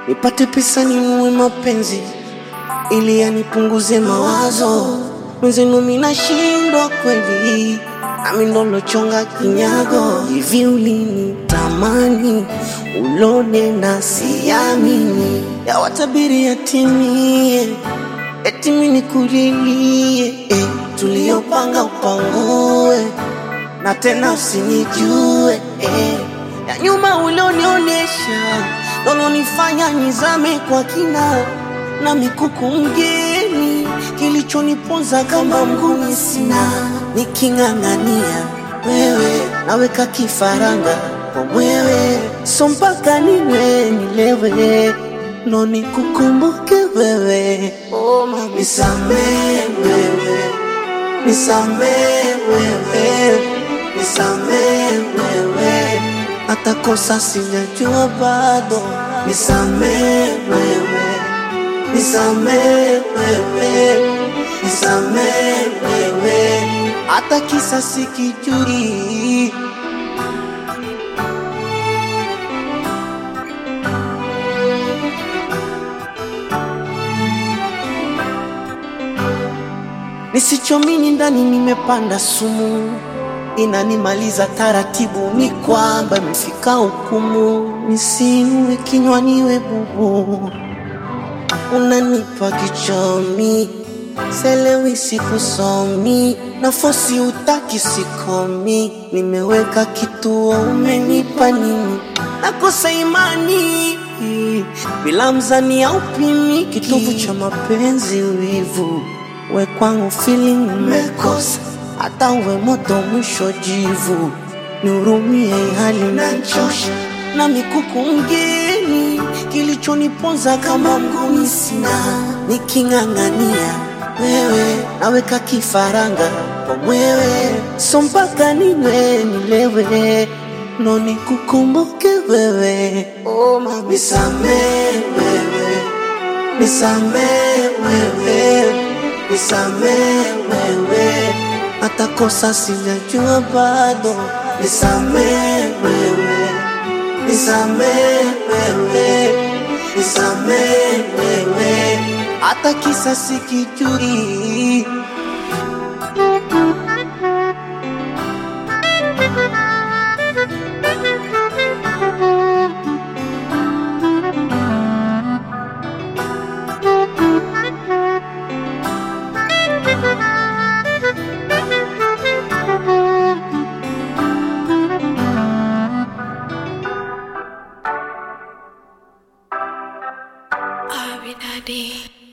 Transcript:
nipate pesa ninunue mapenzi ili yanipunguze mawazo. Mwenzenu mimi nashindwa kweli, nami ndo lochonga kinyago. Hivi ulinitamani ulone na siamini, yawatabiri yatimie, eti mimi nikulilie eh, tuliyopanga upangue na tena usinijue eh. Ya nyuma ulionionyesha lolonifanya nizame kwa kina na mikuku mgeni, kilichoniponza kama mguni sina, niking'ang'ania wewe naweka kifaranga kwa mwewe, so mpaka niwe nilewe ndo nikukumbuke wewe. Oh, mama, nisamee wewe nisamee wewe, nisamee wewe, hata kosa sijajua bado, nisamee wewe, nisamee wewe, nisamee wewe, hata kisa sikijui. Nisichomini ndani nimepanda sumu, inanimaliza taratibu, ni kwamba imefika hukumu, nisinue kinywa niwe bubu, unanipa kichomi, selewi sikusomi, nafosi utaki sikomi, nimeweka kituo, umenipa nini? Nakosa imani bila mzani au pimi, kitovu cha mapenzi wivu we kwangu feeling umekosa, hata uwe moto mwisho jivu, nihurumie hali nachosha na mikuku mgeni, kilichoniponza kama mguni sina, niking'ang'ania wewe naweka kifaranga kwa mwewe, so mpaka niwe nilewe ndo nikukumbuke wewe. Oh, mama, nisamee wewe, nisamee wewe nisamee wewe, hata kosa sijajua bado, nisamee wewe, nisamee wewe, nisamee wewe, hata kisa sikijui. Abby Daddy.